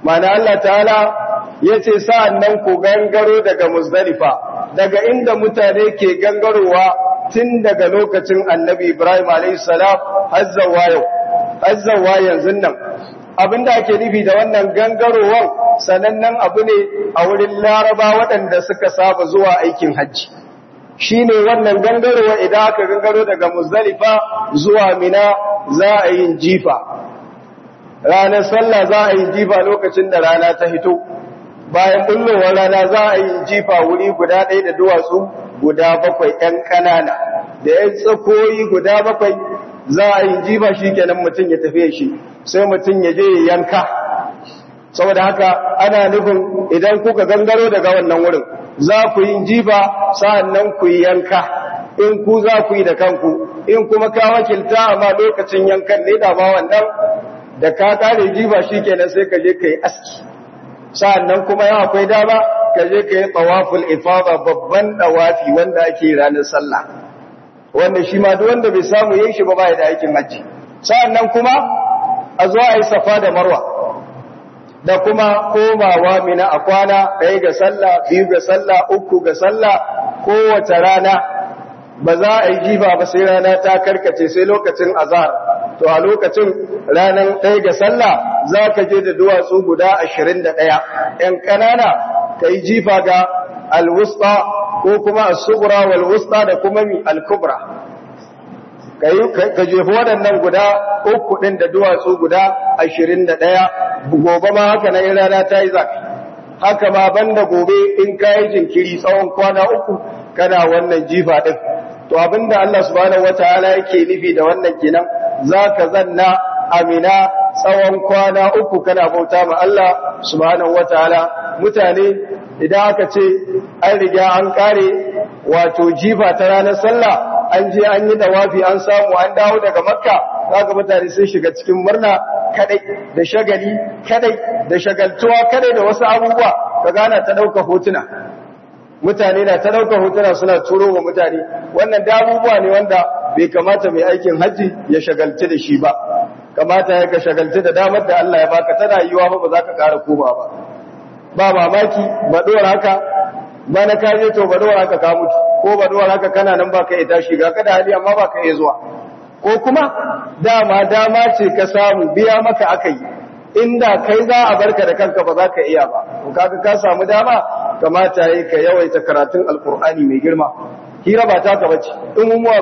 mana Allah ta'ala ya ce sa'an nan ku gangaro daga muzdalifa daga inda mutane ke gangarowa tun daga lokacin annabi ibrahim a.s. hazzawa yau hazzawa yanzu nan abinda ake nufi da wannan gangarowar sanannen abu ne a wurin laraba waɗanda suka saba zuwa aikin hajji shi ne wannan gangarowa idan aka gangaro daga muzdalifa zuwa mina za a yin jifa ranar sallah za a yi jifa lokacin da rana ta hito bayan bullowar rana za a yi jifa wuri guda ɗaya da duwatsu guda bakwai ‘yan ƙanana da ‘yan tsakoyi guda bakwai za a yi jifa shi kenan mutum ya tafiye shi sai mutum ya je yanka saboda haka ana nufin idan kuka gangaro daga wannan wurin za ku yi jifa sa'an nan ku yi yanka in ku za ku yi da kanku in kuma ka wakilta amma lokacin yankan ne da ba wannan da ka kare jifa shi kenan sai ka je ka yi aski sa'annan kuma ya akwai dama ka je ka yi tawaful ifada babban dawafi wanda ake ranar sallah wanda shi ma duk wanda bai samu yin shi ba ba da aikin hajji sa'annan kuma a zo a yi safa da marwa da kuma komawa mina a kwana ɗaya ga sallah biyu ga sallah uku ga sallah kowace rana ba za a yi jifa ba sai rana ta karkace sai lokacin azhar to a lokacin ranar ɗaya ga sallah za ka je da duwatsu guda ashirin da ɗaya ‘yan ƙanana ka yi jifa ga alwusta ko kuma asubura walwusta da kuma mi alkubra ka jefi waɗannan guda uku ɗin da duwatsu guda ashirin da ɗaya gobe ma haka na yin rana ta yi zafi haka ma banda gobe in ka yi jinkiri tsawon kwana uku kana wannan jifa ɗin to abinda Allah subhanahu wataala yake nufi da wannan kenan zaka zanna amina tsawon kwana uku kana bauta ma Allah subhanahu wataala mutane idan aka ce an riga an kare wato jifa ta ranar sallah an je an yi dawafi an samu an dawo daga makka zaka mutane sun shiga cikin murna kadai da shagali kadai da shagaltuwa kadai da wasu abubuwa ka gana ta dauka hotuna mutane na ta ɗaukar hotuna suna turo wa mutane wannan da abubuwa ne wanda bai kamata mai aikin hajji ya shagalci da shi ba kamata ya ka shagalci da damar da Allah ya baka tana yiwa ba ba za ka ƙara koma ba ba mamaki ba ɗora haka ba na kaje to ba ɗora haka ka mutu ko ba ɗora haka kana nan ba ka iya tashi ga kada hali amma ba ka iya zuwa ko kuma dama dama ce ka samu biya maka aka yi inda kai za a barka da kanka ba za ka iya ba to kaga ka samu dama kamata yi ka yawaita karatun alkur'ani mai girma hira ba ta ka bace in umuwa